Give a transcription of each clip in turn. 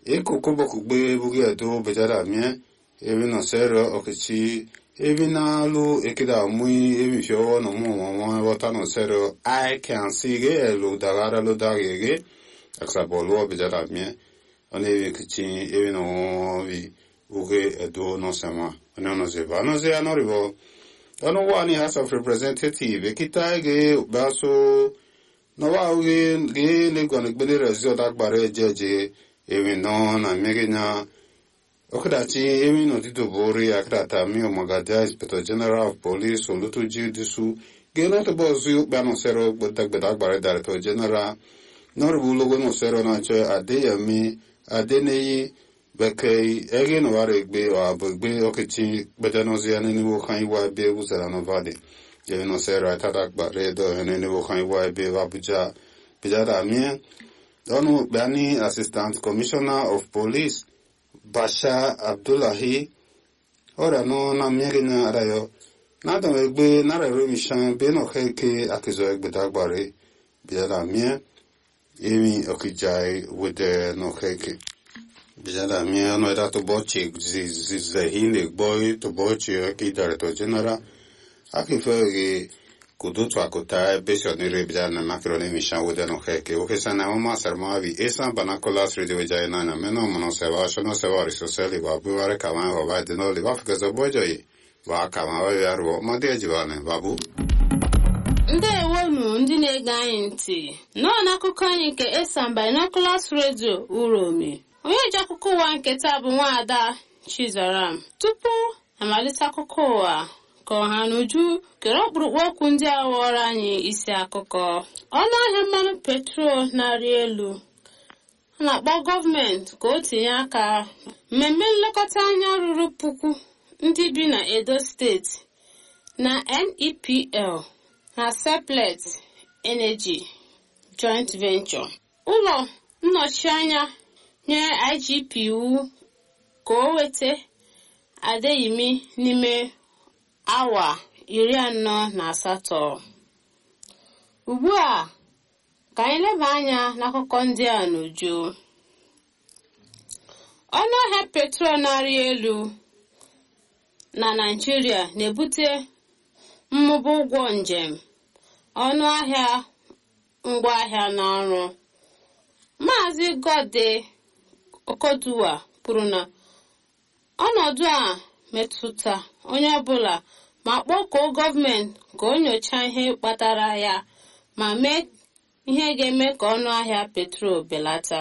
ekokobokugbe bugi edo bejada mie ebi no sero okichi ebi na lu ekida mui ebi fio no mu mo wota no sero i can see ge lu dagara lu dagege aksa bolu bejada mie one ebi kichi ebi no bi bugi edo no sema ono no ze ba no ze anoribo ono wani house of representative ekita ge baso no wa ge ge le gwana gbele rezo dagbare jeje ebi no na mege na okadachi emi no tito bori akadata mi omagadia inspector general of police olutu jidisu geno to bozu bano sero gbadagbada agbare director general noribu logo no sero na cho adeyemi adeneyi bekei ege no ware gbe o abugbe okichi bedanozi ani ni wo kan iwa be uzara no vade je no sero atata agbare do ene ni wo kan iwa be abuja bijada mi donu bani assistant commissioner of police basha abdullahi ọrịa nọ na mmiri na arayo na-adam egbe nara ero mishan be na ọkaike akizo egbeda gbare bịara mie emi okijai wede na ọkaike bịara mie ọnụ ịda tụbọchị zizehi na-egbo tụbọchị ọka director general akife gị kudutu akuta besionire bịara na makro na emishan wede na ọkaike okesa na ọma sarmavi esa banakolas radio jai na na meno mono seba shono seba risoseli wa buware kama wa ba dino li wa fikazo bojoyi wa kama wa yaruo ma de jibane babu ndewonu ndị na-ege anyị ntị nọọ n'akụkọ anyị nke esan binoculars radio uromi onye ji akụkọ ụwa nke taa bụ nwaada chizaram tupu amalite akụkọ ụwa ka ọha n'uju kere ọkpụrụkpụ okwu ndị a ghọrọ anyị isi akụkọ ọnụ ahịa mmanụ petrol na-arị elu a na-akpọ gọọmenti ka o tinye aka mmemme nlekọta anya ruru puku ndị bi na edo steeti na nepl na seplet energy joint venture ụlọ nnọchianya nyere igp iwu ka o weta adeyimi n'ime awa iri anọ na asatọ ugbu a ka anyị leba anya n'akụkọ ndị a n'uju ọnụ ahịa petrol na-arị elu na naijiria na-ebute mmụba ụgwọ njem ọnụ ahịa ngwaahịa na ọrụ maazị gode okoduwa kwuru na ọnọdụ a metụta onye ọbụla ma kpọkuo gọọmenti ka o nyochaa ihe kpatara ya ma mee ihe ga-eme ka ọnụ ahịa petrol belata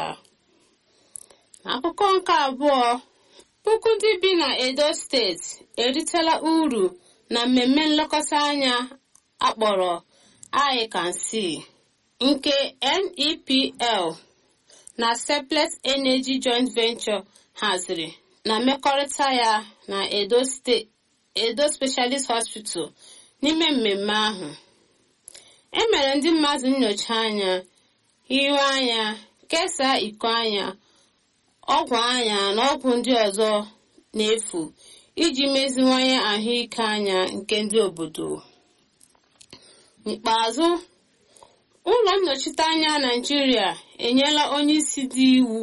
akụkọ nke abụọ puku ndị bi na edo steeti eritela uru na mmemme nlekọta anya akpọrọ I can see nke NEPL na Seplet Energy Joint Venture haziri na mmekọrịta ya na Edo State Edo Specialist Hospital n'ime mmemme ahụ e mere ndị mmadụ nyocha anya ihu anya kesaa iko anya ọgwụ anya na ọgwụ ndị ọzọ n'efu iji meziwanye ahụike anya nke ndị obodo n'ikpeazụ ụlọ nnọchiteanya naijiria enyela onye isi dị iwu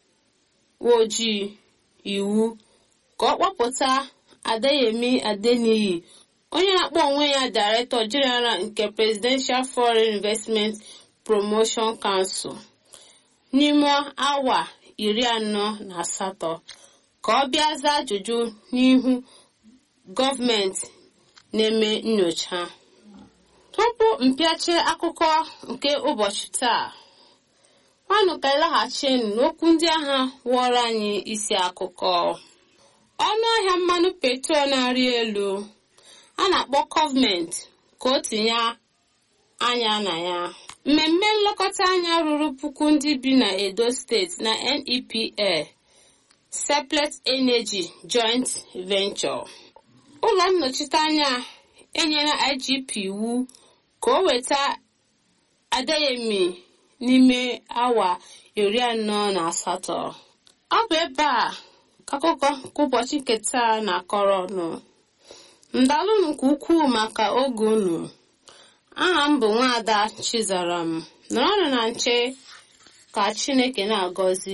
ojii iwu ka ọ kpọpụta adeyemi adeniyi onye na-akpọ onwe ya director general nke presidential foreign investment promotion council n'ime awa iri anọ na asatọ ka ọ bịa zaa ajụjụ n'ihu gọọmenti na-eme nnyocha tupu mpịachi akụkọ nke ụbọchị taa nwanụ ka ịlaghachinu n'okwu ndị agha wụọrọ anyị isi akụkọ ọnụ ahịa mmanụ petrol na-arị elu a na-akpọ gọọmenti ka o tinye anya na ya mmemme nlekọta anya ruru puku ndị bi na edo steeti na nepl seplet energy joint venture ụlọ nnọchiteanya enyela igp iwu ka o weta adeyemi n'ime awa iri anọ na asatọ ọ bụ ebe a ka akụkọ nke ụbọchị nke taa na-akọrọ ọnụ ndalụnụ nke ukwuu maka oge unu aha m bụ nwaada chizaram nọrọnụ na nche ka chineke na-agọzi